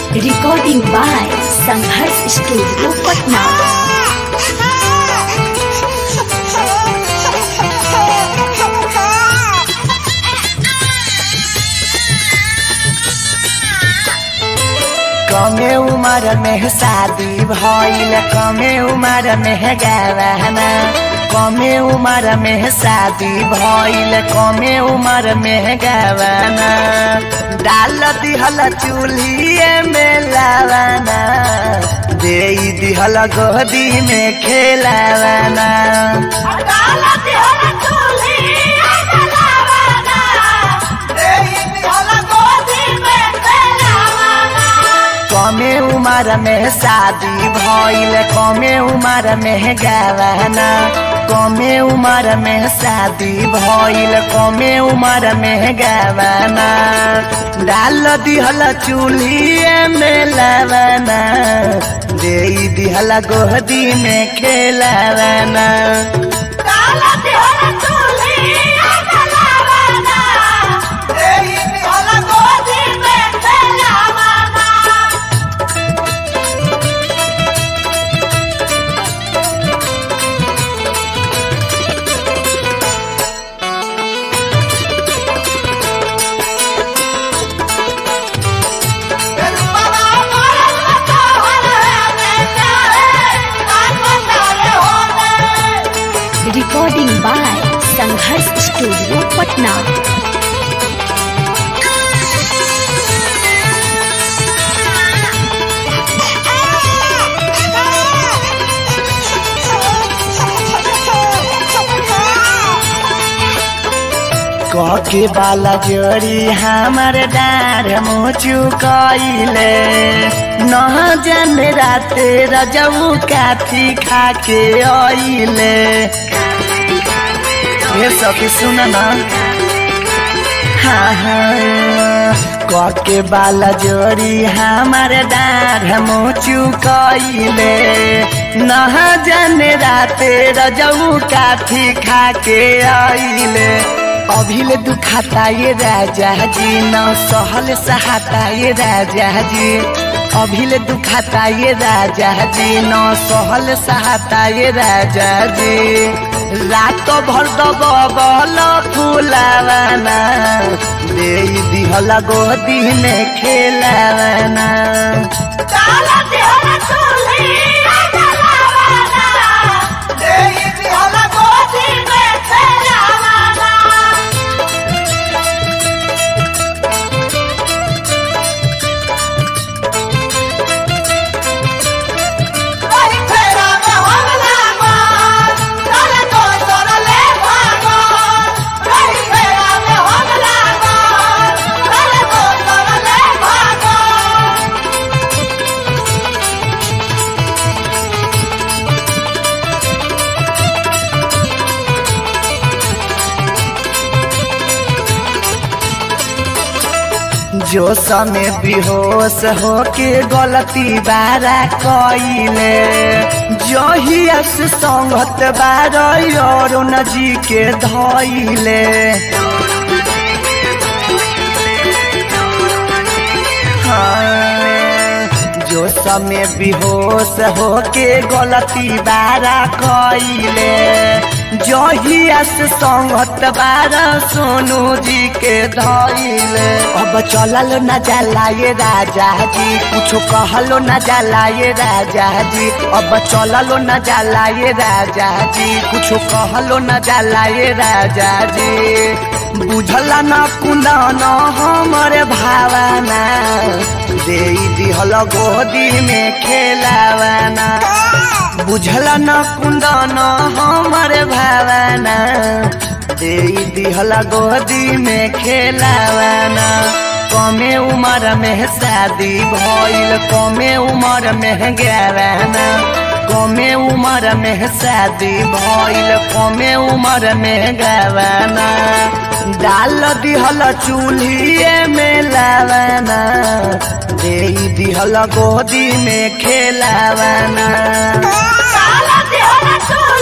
Recording by Sanghars Studio, Patna. कमे उम्र में शादी भइल कमे उम्र में गवाना कमे उम्र में शादी भइल कमे उम्र में गवाना डाल दिहल चूल्हिए में लावाना दे दिहल गोदी में खेलावाना कमे उम्र में शादी भइल कमे उम्र में गवाना कमे उम्र में शादी भइल कमे उम्र में गवाना डाल दिहल चूल्हिए में लवाना दे दिहल गोदी में खेलावाना Recording by Sanghars Studio, Patna. कके बाला जोड़ी हमर डार मुचु कइले न जाने राते रजऊ काथी खाके अइले हे सखी सुन न हाँ हाँ कके बाला जोड़ी हमर डार मुचु कइले न जाने राते रजऊ काथी खाके अइले अभिले दुखाता ये राजा जी न सहल सहाता ये राजा जी अभिले दुखाता ये राजा जी न सहल सहाता ये राजा जी रात भर दबल फुलावाना दे दिहल गोदी में खेलावाना जो समय बेहोश होके गलती बारा कइले जहिया से संगत बार अरुण जी के धइले हाँ, जो समय बेहोश होके गलती बारा कइले जहिया से संगत बारा सोनू जी के धइले अब चलल न जाला ये राजा जी कुछ कहलो न जाला ये राजा जी अब चललो न जाला ये राजा जी कुछ कहलो न जाला ये राजा जी बुझला न कुंदा न हमर भावना दे दिहल गोदी में खेलावाना बुझला न कुंदा न हमर भावना दे दिहल गोदी में खेलावाना कमे उम्र में शादी भइल कमे उम्र में गवाना कमे उम्र में शादी भइल कमे उम्र में गवाना डाल दिहल चूल्हिए में लावाना दे दिहल गोदी में खेलावाना Sala, Diana,